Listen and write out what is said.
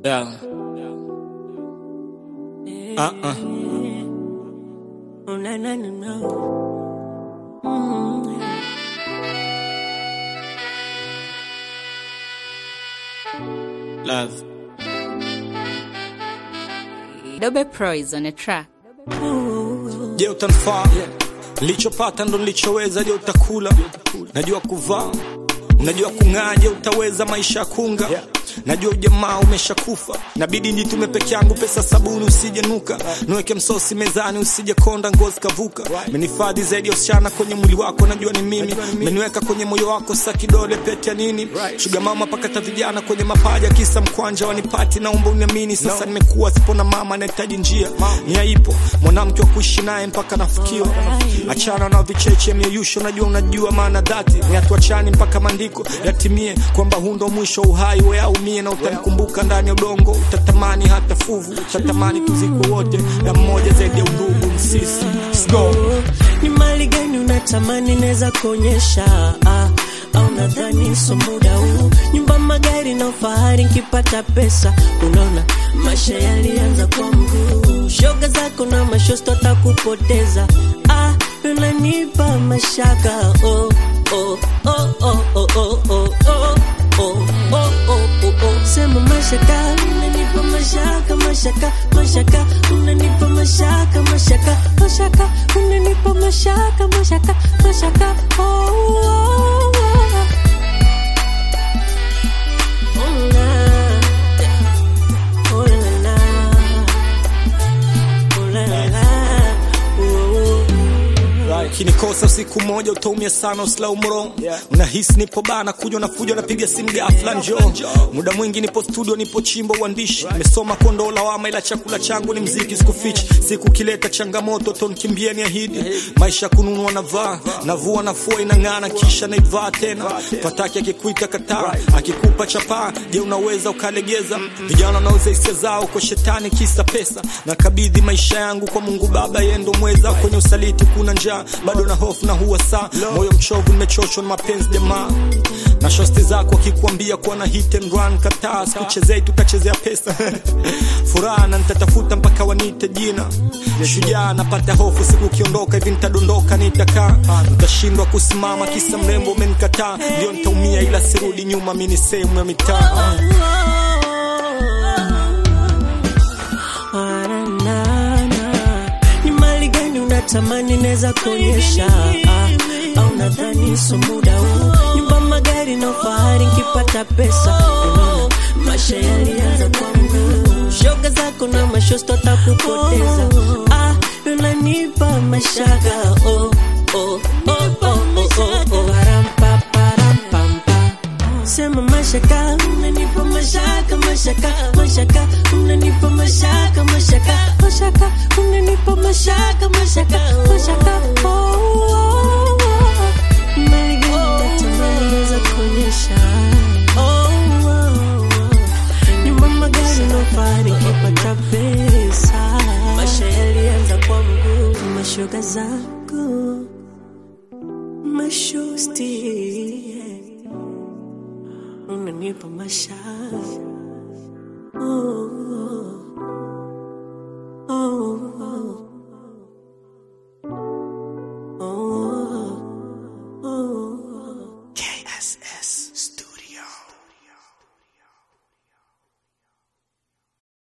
Yeah. Uh-uh. Oh, na, na, na, na. Mm. Love. Dobe Pro is on a track. Je, utanifaa? Nilichopata ndo nilichoweza. Je, utakula? Najua kuvaa, najua kung'aa. Je, utaweza maisha ya kunga? Najua ujamaa umeshakufa, nabidi njitume peke yangu. Pesa sabuni usije nuka, niweke msosi mezani usije konda, ngozi kavuka. Menifadhi zaidi ya usichana kwenye mwili wako, najua ni mimi. Meniweka kwenye moyo wako, sa kidole pete ya nini? Shuga mama pakata vijana kwenye mapaja, kisa mkwanja wanipati. Naomba uniamini sasa, nimekuwa sipona mama, nahitaji njia. Nia ipo, mwanamke wa kuishi naye mpaka nafikiwa. Achana na vicheche mieyusho, najua unajua maana dhati ni hatuachani mpaka maandiko yatimie, kwamba huu ndo mwisho wa uhai we aumie, na utanikumbuka ndani ya udongo, utatamani hata fuvu, utatamani tuzikwe wote na mmoja zaidi ya undugu msisi. Let's go. Ni mali gani unatamani naweza kuonyesha ah, au nadhani so muda huu nyumba magari na ufahari nkipata pesa unaona maisha yalianza kwa mguu shoga zako na mashosto takupoteza ah, unanipa mashaka oh, oh, oh, oh, oh, oh, oh, oh. Oh, oh, oh, oh, oh. Sema mashaka, unanipa mashaka, mashaka, mashaka, unanipa mashaka, mashaka, mashaka, unanipa mashaka, mashaka, mashaka. Oh, oh, oh. Oh, na. Oh, la, la. Oh, la, la, la. Oh, oh. Ukinikosa usiku moja utaumia sana, uslau mro unahisi nipo bana, kuja unafuja, unapiga simu ghafla, njoo. Muda mwingi nipo studio, nipo chimbo uandishi, nimesoma kondoo lawama, ila chakula changu ni mziki, sikufichi. Siku kileta changamoto tonkimbia, ni ahidi maisha kununua navaa, navua nafua, inang'ana, kisha naivaa tena. Pataki akikuita kataa, akikupa chapaa, je, unaweza ukalegeza? Vijana wanauza hisia zao kwa shetani, kisa pesa. Nakabidhi maisha yangu kwa Mungu Baba, yeye ndo mweza. Kwenye usaliti kuna njaa, bado na hofu na huwa saa, moyo mchovu, nimechoshwa na mapenzi jamaa na shosti zako akikuambia kuwa na hit and run, kataa. Sikuchezei, tutachezea pesa furaha na nitatafuta mpaka wanite jina shujaa. Napata hofu siku ukiondoka hivi, nitadondoka, nitakaa, nitashindwa kusimama, kisa mrembo umenikataa. Ndio nitaumia, ila sirudi nyuma, mi ni sehemu ya mitaa. Ni mali gani unatamani naweza kuonyesha ah, au nadhani so muda huu nyumba magari na ufahari nkipata pesa unaona maisha yalianza kwa mguu shoga zako na mashosto takupoteza ah, unanipa mashaka oh, oh, oh, oh, oh, oh, oh. Parampa, parampampa. Sema mashaka, unanipa mashaka, mashaka, mashaka, unanipa mashaka, mashaka, mashaka, unanipa mashaka, mashaka, mashaka. Oh, oh, oh. Mali gani natamani naweza kuonyesha? Oh, oh, oh. Nyumba magari na ufahari nikipata pesa. Maisha yalianza kwa mguu, mashoga za